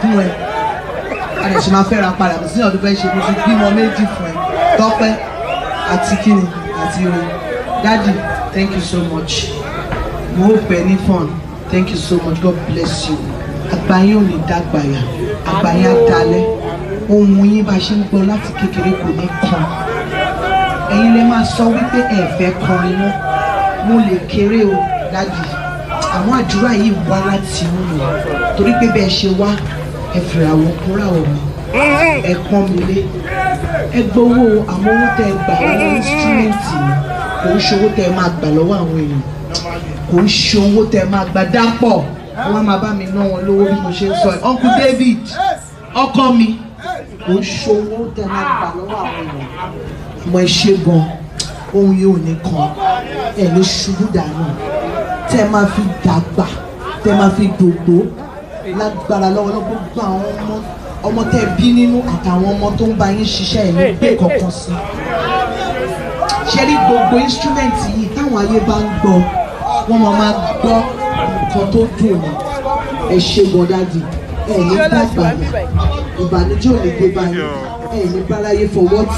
fún ẹ a lè ṣe máa fẹ́ ra padà bí síyàn tó fẹ́ ṣe mo ti bímọ méjì fún ẹ tọ́pẹ́ àti kíni àti orin daddy thank you so much mo ó pẹ́ ní fun thank you so much god bless you àgbáyé ò ní dàgbàyà àgbáyé á dalẹ̀ ohun yín bá ṣe ń gbọ́ láti kékeré kò ní kan ẹ̀yin lè máa sọ wípé ẹ fẹ́ kọrin mọ́ mo lè kéré o dájú àwọn àdúrà yìí wá láti inú mi torí pé bẹ́ẹ̀ ṣe wá ẹ fìrà àwọn kúrà ọ̀rọ̀ ẹ pọ́n mi lé ẹ gbowó àwọn owó tẹ ẹ gbà lọ́wọ́ instrumenti mi kò ń ṣe owó tẹ ẹ máa gbà lọ́wọ́ àwọn èèyàn kò ń ṣe owó tẹ ẹ máa gbà dápọ̀ wọ́n máa bá mi ná wọn lówó bí mo ṣe ń sọ ẹ uncle david ọkọ mi kò ń ṣe owó tẹ ẹ máa gbà lọ́wọ́ àwọn èèyàn àmọ́ ẹ ṣe gan ohun yóò ní kan ẹ lè ṣubú dànù tẹ ẹ máa fi dàgbà tẹ ẹ máa fi dògbò lágbára lọ́wọ́ gbogbo àwọn ọmọ ọmọ tẹ ẹ bí nínú àtàwọn ọmọ tó ń bá yín ṣiṣẹ́ ẹ̀ ní gbé kankan sí ṣe rí gbogbo instrument yìí táwọn ayé bá ń gbọ́ wọ́n máa máa gbọ́ nǹkan tó dùn ní ẹ ṣe gan dáàdì ẹ ní dàgbà ní ìbànújẹ́ ò ní gbé báyìí ẹ ní báráyé fọwọ́ tì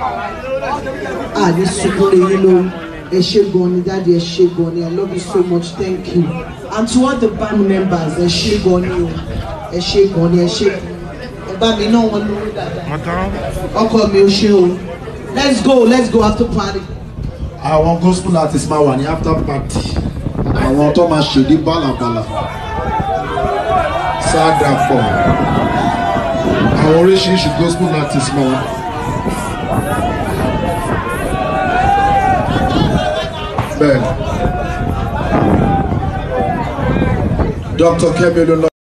í àní sunkún lè yín lórí ẹ ṣe gan ni dáàdi ẹ ṣe gan ni i love you so much thank you and to all the band members ẹ ṣe gan ni o ẹ ṣe gan ni ẹ ṣe ẹ bá mi náà wọn lórí dáadáa ọkọ mi ò ṣe o let's go let's go after party. àwọn gospel artist máa wà ní after party àwọn tó máa ṣèdí bálàbàlà sáàdàpọ̀ àwọn oríṣiríṣi gospel artist máa wà. bẹ́ẹ̀ dr kemi olólọ.